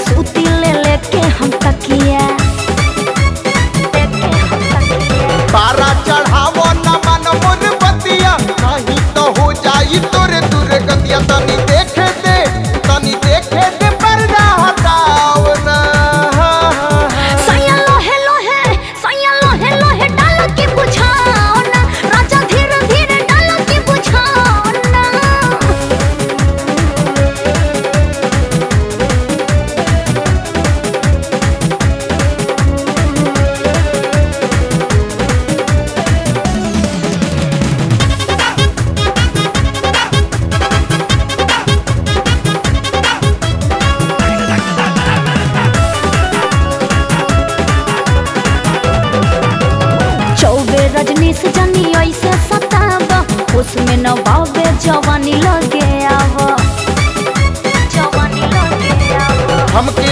सूती ले लेके हम तकिया लेके हम तकिया तारा चढ़ावो न मन मुर बतिया नहीं तो हो जाई तोरे दूर गतिया तनी देखे दे तनी देखे दे पर्दा हटाओ ना सैया लोहे लोहे सैया लोहे लोहे डाल के बुझाओ ना राजा धीरे धीरे डाल के बुझाओ ना चौबे रजनी से जनी ऐसे सताब उसमें न बाबे जवानी लगे आव जवानी लगे आव हमके